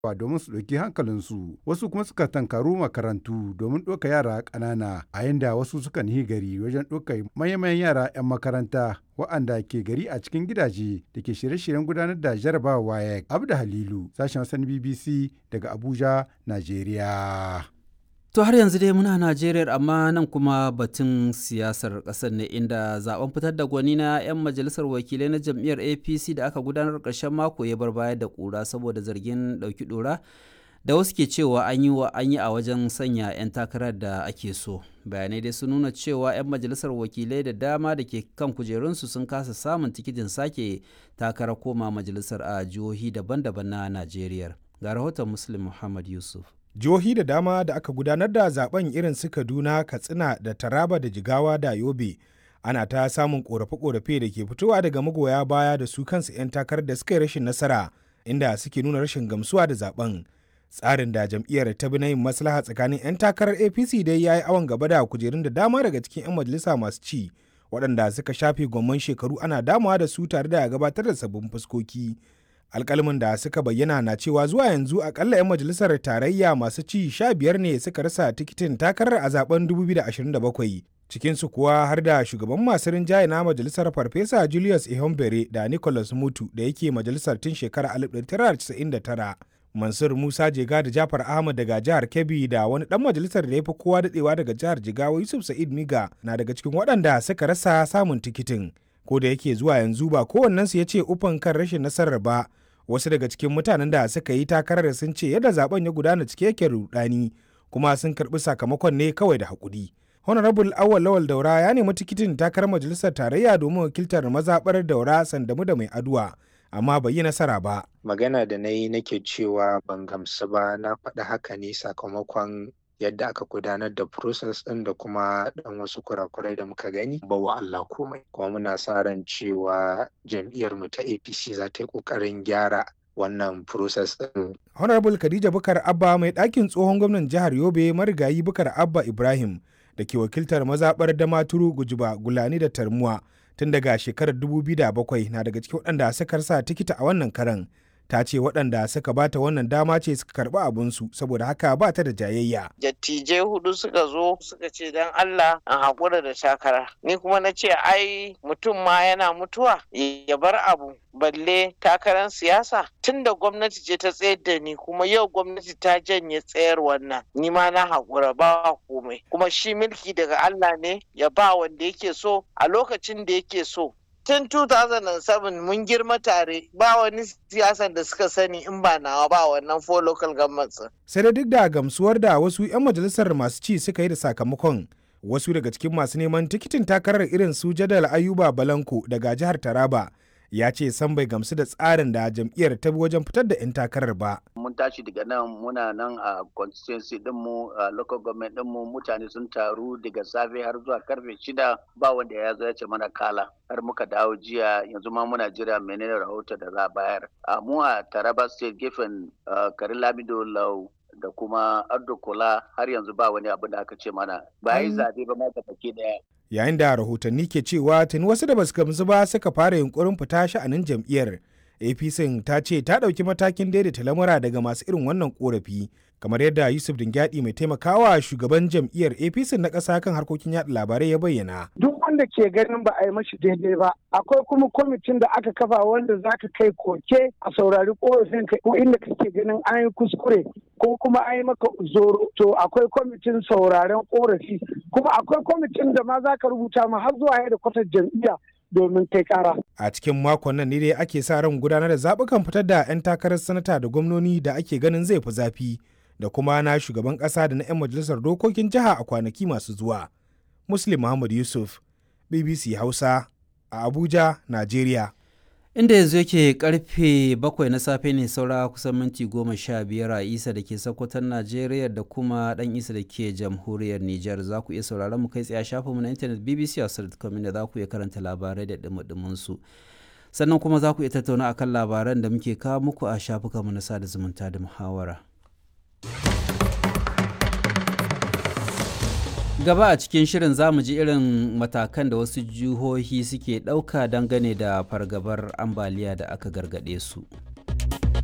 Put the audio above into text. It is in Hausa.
domin su ɗauki hankalinsu wasu kuma suka tankaru makarantu domin ɗauka yara ƙanana a yanda wasu sukan yi gari wajen ɗauka manyan yara 'yan makaranta wa'anda ke gari a cikin gidaje da ke shirye-shiryen gudanar da jarabawa wayek abda halilu sashen wasan bbc daga abuja najeriya To har yanzu dai muna Najeriya amma nan kuma batun siyasar ƙasar ne inda zaben fitar da gwani na 'yan majalisar wakilai na jam'iyyar APC da aka gudanar ƙarshen mako ya bar baya da ƙura saboda zargin ɗauki ɗora da wasu ke cewa an yi wa an yi a wajen sanya 'yan takarar da ake so. Bayanai dai sun nuna cewa 'yan majalisar wakilai da dama da ke kan kujerunsu sun kasa samun tikitin sake takarar koma majalisar a jihohi daban-daban na Najeriya. Ga rahoton Muslim Muhammad Yusuf. jihohi da dama da aka gudanar da zaben irin su kaduna katsina da taraba da jigawa da yobe ana ta samun korafe-korafe da ke fitowa daga magoya baya da su kansu 'yan takarar da suka yi rashin nasara inda suke nuna rashin gamsuwa da zaben tsarin da jam'iyyar ta bi na yin maslaha tsakanin 'yan takarar apc dai ya yi awon gaba da kujerun da dama daga cikin 'yan majalisa masu ci waɗanda suka shafe gwamman shekaru ana damawa da su tare da gabatar da sabbin fuskoki alkalmin da suka bayyana na cewa zuwa yanzu akalla 'yan majalisar tarayya masu ci sha biyar ne suka rasa tikitin takarar a zaben 2027 cikinsu kuwa har da shugaban masu rinjaye na majalisar farfesa julius ihombere da nicholas mutu da yake majalisar tun shekarar 1999 mansur musa jega da jafar ahmad daga jihar kebbi da wani dan majalisar da ya fi kowa dadewa daga jihar jigawa yusuf sa'id miga na daga cikin waɗanda suka rasa samun tikitin ko da yake zuwa yanzu ba kowannensu ya ce ufan kan rashin nasarar ba wasu daga cikin mutanen da suka yi takarar sun ce yadda zaben ya gudana cike yake rudani kuma sun karbi sakamakon ne kawai da hakuri honorable awal lawal daura ya nemi tikitin takarar majalisar tarayya domin wakiltar mazaɓar daura sandamu da mai aduwa amma bai yi nasara ba magana da na yi nake cewa ban gamsu ba na faɗi haka ne sakamakon yadda aka gudanar da process ɗin da kuma ɗan wasu kurakurai da muka gani ba wa Allah komai kuma muna sa ran cewa jam'iyyar mu ta APC za ta yi ƙoƙarin gyara wannan process ɗin. Honorable Khadija Bukar Abba mai ɗakin tsohon gwamnan jihar Yobe marigayi Bukar Abba Ibrahim da ke wakiltar mazaɓar Damaturu Gujiba Gulani da Tarmuwa tun daga shekarar 2007 na daga cikin waɗanda suka rasa tikita a wannan karan. ta ce waɗanda suka bata wannan dama ce suka karɓi abinsu saboda haka ba ta da jayayya. Dattijai hudu suka zo suka ce don Allah an haƙura da takara. Ni kuma na ce ai mutum ma yana mutuwa ya bar abu balle takarar siyasa tun da gwamnati ce ta tsayar da ni kuma yau gwamnati ta janye tsayar wannan ni ma na haƙura ba komai kuma shi mulki daga Allah ne ya ba wanda yake so a lokacin da yake so tun 2007 mun girma tare ba wani siyasan da suka sani in ba nawa ba wannan four local governments. Sai da duk da gamsuwar da wasu 'yan majalisar masu ci suka yi da sakamakon wasu daga cikin masu neman tikitin takarar irin su jadal ayuba balanko daga jihar taraba ya ce san bai gamsu da tsarin da jam'iyyar ta bi wajen fitar da 'yan takarar ba. Mun tashi daga nan muna nan a constituency dinmu a local government dinmu mutane sun taru daga safe har zuwa karfe shida ba wanda ya zo ya ce mana kala har muka dawo jiya yanzu ma muna jira menene rahoto da za a bayar. A mu a Taraba state gefen Karin Lamido Lau da kuma Ardo Kola har yanzu ba wani abu da aka ce mana ba yi zabe ba ma ta daya. yayin da rahotanni ke cewa tuni wasu da basu gamsu ba suka fara yunkurin fita sha'anin jam'iyyar apc ta ce ta ɗauki matakin daidaita lamura daga masu irin wannan korafi kamar yadda yusuf dingyadi mai taimakawa shugaban jam'iyyar apc na ƙasa kan harkokin yaɗa labarai ya bayyana duk wanda ke ganin ba a yi mashi daidai ba akwai kuma kwamitin da aka kafa wanda za ka kai koke a saurari korafin ka ko inda kake ganin an yi kuskure ko kuma an yi maka zoro to akwai kwamitin sauraren korafi kuma akwai kwamitin da ma za ka rubuta ma har zuwa da kwatar jam'iyya domin kai kara. A cikin makon nan ne dai ake sa ran gudanar da zaɓukan fitar da 'yan takarar sanata da gwamnoni da ake ganin zai fi zafi da kuma na shugaban ƙasa da na 'yan majalisar dokokin jiha a kwanaki masu zuwa. Muslim Muhammad Yusuf, BBC Hausa, a Abuja, Najeriya. inda yanzu yake karfe bakwai na safe ne saura kusan minti goma sha biyar a isa da ke sakwatan najeriya da kuma dan isa da ke jamhuriyar niger za ku iya sauraron mu kai tsaye shafinmu na intanet bbc hausa.com da za ku iya karanta labarai da dumudumin su sannan kuma za ku iya tattauna akan labaran da muke kawo muku a shafukanmu na sada zumunta da muhawara gaba a cikin shirin zamu ji irin matakan da wasu jihohi suke ɗauka dangane da fargabar ambaliya da aka gargaɗe su.